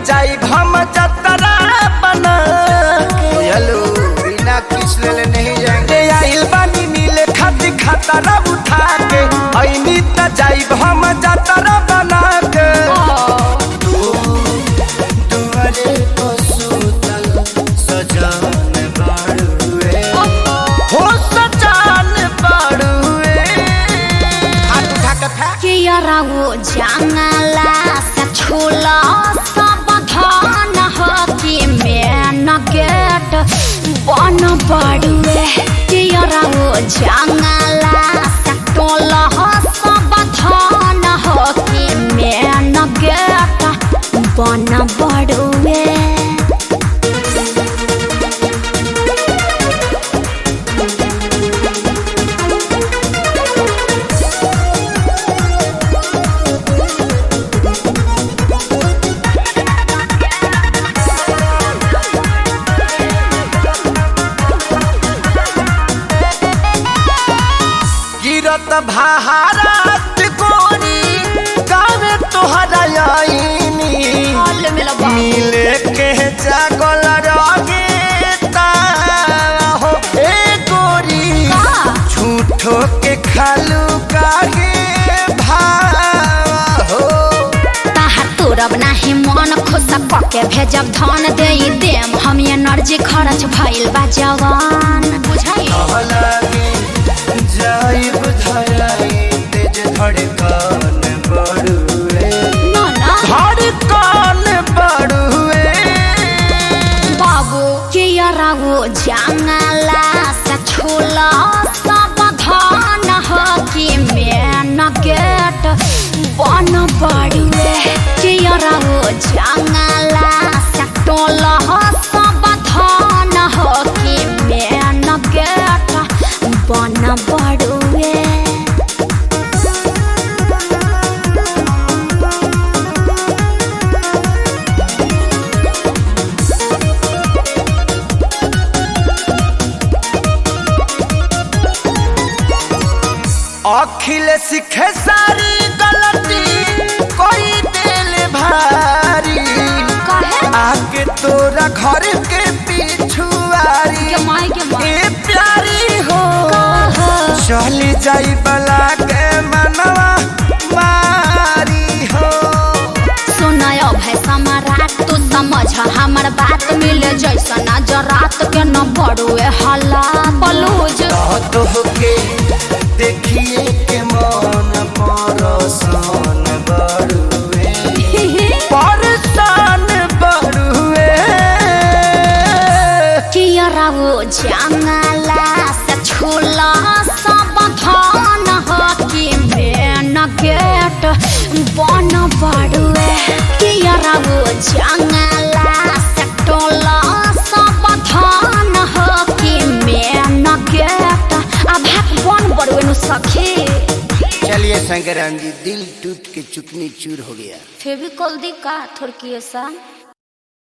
जाई हम जतरा बना हेलो बिना किस ले नहीं जाएंगे के आइल बानी मिले खाती खतरा उठा के ऐनी त जाई हम जतरा बना के तुम्हारे को सुतल सजान बाड़ुए हो सजान पड़ुए हाथ उठा के फेंक के यरावो जंगला से छोला सब धान हो कि मेन गेट बन पड़ुए के यरावो जंगला से टोला सब धान हो कि मेन गेट बन पड़ुए गिरत भारत कोरी गावे तोहरा आईनी हॉल में लगा मिले के जागल रगे हो ए गोरी झूठो के खालू कागे भाव हो ताहार तोरब नाही मन खुश पके भेजब धन दे देम हम एनर्जी खर्च भइल बा जवान बुझाई लगे जाई बुझाई तेज धड़कन बढ़ुए ना ना धड़कन बढ़ुए बाबू के यरागो जंगला से छोला सब धन हो कि मेन गेट बन पड़ुए के यरागो जंगला से टोला सब धन हो कि मेन गेट बन पड़ुए अखिल सीखे सारी गलती कोई दिल भारी काहे आके तोरा घर के पिछुआरी के माई के माई ए प्यारी हो कहा चली जाई बला के मनवा मारी हो सुनायो भाई सम्राट तू समझ हमर बात मिले जैसा नजरात के न बड़ुए हल्ला बलूज तो के देखिए के मन परसान बड़ुए परसान बड़ुए कियरा वो जंगला से छोला सब धन हो कि मेन गेट बन बड़ुए कियरा वो जंगला से टोला सब धन हो कि मेन गेट अब बन बड़ुए नु सखी चलिए शंकराम जी दिल टूट के चुकनी चूर हो गया फेविकॉल दी का थोड़की ऐसा